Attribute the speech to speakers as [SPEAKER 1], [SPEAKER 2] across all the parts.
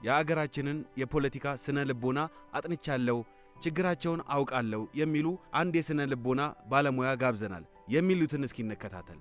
[SPEAKER 1] የአገራችንን የፖለቲካ ስነ ልቦና አጥንቻለሁ፣ ችግራቸውን አውቃለሁ የሚሉ አንድ የስነ ልቦና ባለሙያ ጋብዘናል። የሚሉትን እስኪ እንከታተል።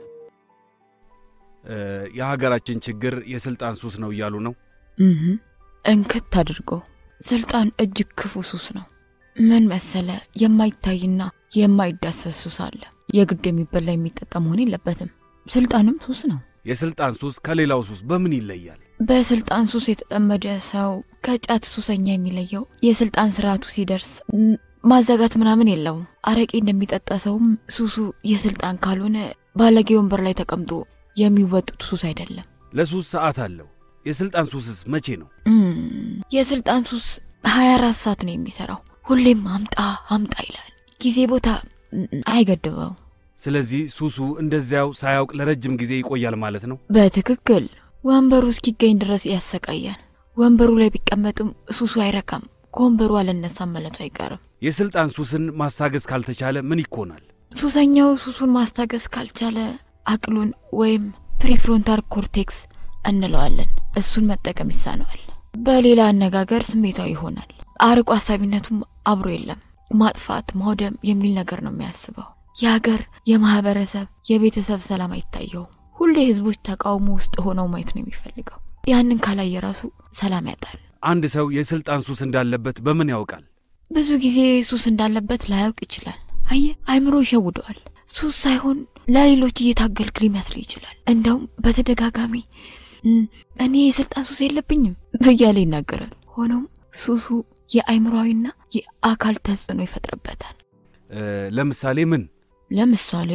[SPEAKER 1] የሀገራችን ችግር የስልጣን ሱስ ነው እያሉ ነው።
[SPEAKER 2] እህ እንክት አድርጎ ስልጣን እጅግ ክፉ ሱስ ነው። ምን መሰለ፣ የማይታይና የማይዳሰስ ሱስ አለ። የግድ የሚበላ የሚጠጣ መሆን የለበትም። ስልጣንም ሱስ ነው።
[SPEAKER 1] የስልጣን ሱስ ከሌላው ሱስ በምን ይለያል?
[SPEAKER 2] በስልጣን ሱስ የተጠመደ ሰው ከጫት ሱሰኛ የሚለየው የስልጣን ስርዓቱ ሲደርስ ም- ማዘጋት ምናምን የለውም። አረቄ እንደሚጠጣ ሰውም ሱሱ የስልጣን ካልሆነ ባለጌ ወንበር ላይ ተቀምጦ የሚወጡት ሱስ አይደለም።
[SPEAKER 1] ለሱስ ሰዓት አለው። የስልጣን ሱስስ መቼ ነው?
[SPEAKER 2] እም፣ የስልጣን ሱስ 24 ሰዓት ነው የሚሰራው። ሁሌም አምጣ አምጣ ይላል። ጊዜ ቦታ ም፣ አይገድበው።
[SPEAKER 1] ስለዚህ ሱሱ እንደዚያው ሳያውቅ ለረጅም ጊዜ ይቆያል ማለት ነው።
[SPEAKER 2] በትክክል ወንበሩ እስኪገኝ ድረስ ያሰቃያል። ወንበሩ ላይ ቢቀመጥም ሱሱ አይረካም። ከወንበሩ አልነሳም ማለቱ አይቀርም።
[SPEAKER 1] የስልጣን ሱስን ማስታገስ ካልተቻለ ምን ይኮናል?
[SPEAKER 2] ሱሰኛው ሱሱን ማስታገስ ካልቻለ አቅሉን ወይም ፕሪፍሮንታል ኮርቴክስ እንለዋለን እሱን መጠቀም ይሳነዋል። በሌላ አነጋገር ስሜታዊ ይሆናል። አርቆ ሀሳቢነቱም አብሮ የለም። ማጥፋት፣ ማውደም የሚል ነገር ነው የሚያስበው። የሀገር፣ የማህበረሰብ፣ የቤተሰብ ሰላም አይታየውም። ሁሌ ህዝቦች ተቃውሞ ውስጥ ሆነው ማየት ነው የሚፈልገው። ያንን ካላየ ራሱ ሰላም ያጣል።
[SPEAKER 1] አንድ ሰው የስልጣን ሱስ እንዳለበት በምን ያውቃል?
[SPEAKER 2] ብዙ ጊዜ ሱስ እንዳለበት ላያውቅ ይችላል። አየ አይምሮ ይሸውደዋል። ሱስ ሳይሆን ለሌሎች እየታገልክ ሊመስል ይችላል። እንደውም በተደጋጋሚ "እም፣ እኔ የስልጣን ሱስ የለብኝም እያለ ይናገራል። ሆኖም ሱሱ የአይምሮዊና የአካል ተጽዕኖ ይፈጥርበታል።
[SPEAKER 1] እ፣ ለምሳሌ ምን?
[SPEAKER 2] ለምሳሌ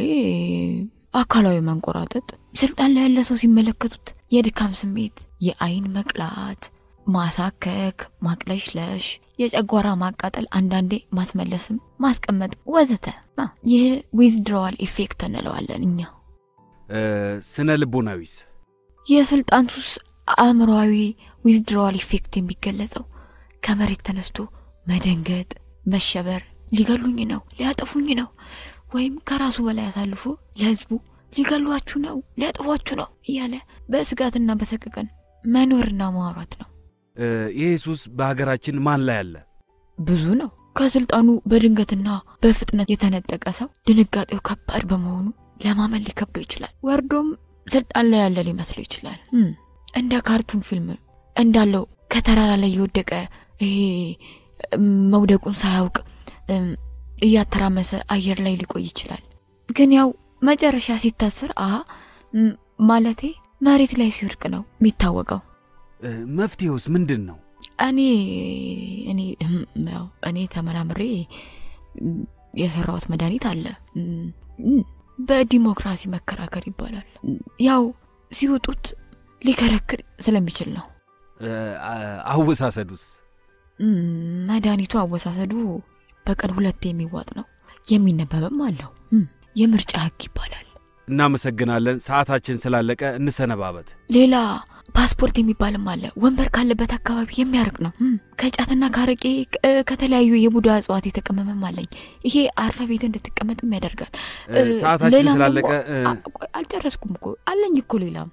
[SPEAKER 2] አካላዊ መንቆራጠጥ፣ ስልጣን ላይ ያለ ሰው ሲመለከቱት የድካም ስሜት፣ የአይን መቅላት፣ ማሳከክ፣ ማቅለሽለሽ፣ የጨጓራ ማቃጠል፣ አንዳንዴ ማስመለስም ማስቀመጥ ወዘተ። አ፣ ይህ ዊዝድሮዋል ኢፌክት እንለዋለን እኛ።
[SPEAKER 1] እ፣ ስነ ልቦናዊስ?
[SPEAKER 2] የስልጣን ሱስ አእምሮዊ ዊዝድሮዋል ኢፌክት የሚገለጸው ከመሬት ተነስቶ መደንገጥ፣ መሸበር፣ ሊገሉኝ ነው፣ ሊያጠፉኝ ነው ወይም ከራሱ በላይ አሳልፎ ለህዝቡ ሊገሏችሁ ነው፣ ሊያጠፏችሁ ነው እያለ በስጋትና በሰቀቀን መኖርና ማውራት ነው።
[SPEAKER 1] እ፣ ይሄ ሱስ በሀገራችን ማን ላይ አለ?
[SPEAKER 2] ብዙ ነው። ከስልጣኑ በድንገትና በፍጥነት የተነጠቀ ሰው ድንጋጤው ከባድ በመሆኑ ለማመን ሊከብደው ይችላል። ወርዶም ስልጣን ላይ ያለ ሊመስለው ይችላል። እም፣ እንደ ካርቱን ፊልም እንዳለው ከተራራ ላይ የወደቀ ይሄ እም፣ መውደቁን ሳያውቅ እም፣ እያተራመሰ አየር ላይ ሊቆይ ይችላል። ግን ያው መጨረሻ ሲታስር አ እም፣ ማለቴ መሬት ላይ ሲወድቅ ነው የሚታወቀው።
[SPEAKER 1] እ፣ መፍትሄውስ ምንድን ነው?
[SPEAKER 2] እኔ እኔ እህም፣ ያው እኔ ተመራምሬ እም፣ የሰራሁት መድኃኒት አለ። እም፣ እም፣ በዲሞክራሲ መከራከር ይባላል። እም፣ ያው ሲውጡት ሊከረክር ስለሚችል ነው።
[SPEAKER 1] እ፣ አ- አወሳሰዱስ?
[SPEAKER 2] እም፣ መድኃኒቱ አወሳሰዱ በቀን ሁለቴ የሚዋጥ ነው። የሚነበብም አለው። እም፣ የምርጫ ህግ ይባላል።
[SPEAKER 1] እናመሰግናለን። ሰዓታችን ስላለቀ እንሰነባበት።
[SPEAKER 2] ሌላ ፓስፖርት የሚባልም አለ። ወንበር ካለበት አካባቢ የሚያርቅ ነው። እም፣ ከጫትና ከአረቄ ቅ- ከተለያዩ የቡዳ እጽዋት የተቀመመም አለኝ። ይሄ አርፈ ቤት እንድትቀመጥም ያደርጋል።
[SPEAKER 1] እ፣ ሰዓታችን
[SPEAKER 2] ሌላም
[SPEAKER 1] ስላለቀ
[SPEAKER 2] ደግሞ-
[SPEAKER 1] እ፣
[SPEAKER 2] አ- ቆይ፣ አልጨረስኩም እኮ አለኝ እኮ ሌላም።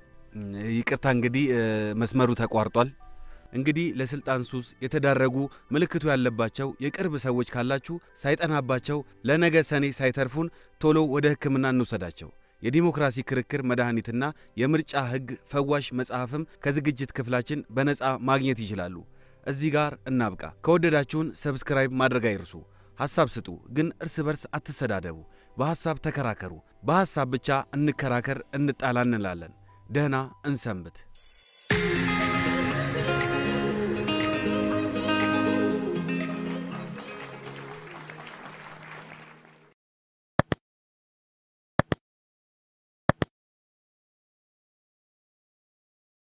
[SPEAKER 1] ይቅርታ እንግዲህ እ፣ መስመሩ ተቋርጧል። እንግዲህ ለስልጣን ሱስ የተዳረጉ ምልክቱ ያለባቸው የቅርብ ሰዎች ካላችሁ ሳይጠናባቸው ለነገ ሰኔ ሳይተርፉን ቶሎ ወደ ሕክምና እንውሰዳቸው። የዲሞክራሲ ክርክር መድኃኒትና የምርጫ ሕግ ፈዋሽ መጽሐፍም ከዝግጅት ክፍላችን በነፃ ማግኘት ይችላሉ። እዚህ ጋር እናብቃ። ከወደዳችሁን ሰብስክራይብ ማድረግ አይርሱ። ሐሳብ ስጡ፣ ግን እርስ በርስ አትሰዳደቡ። በሐሳብ ተከራከሩ። በሐሳብ ብቻ እንከራከር፣ እንጣላ እንላለን። ደህና እንሰንብት።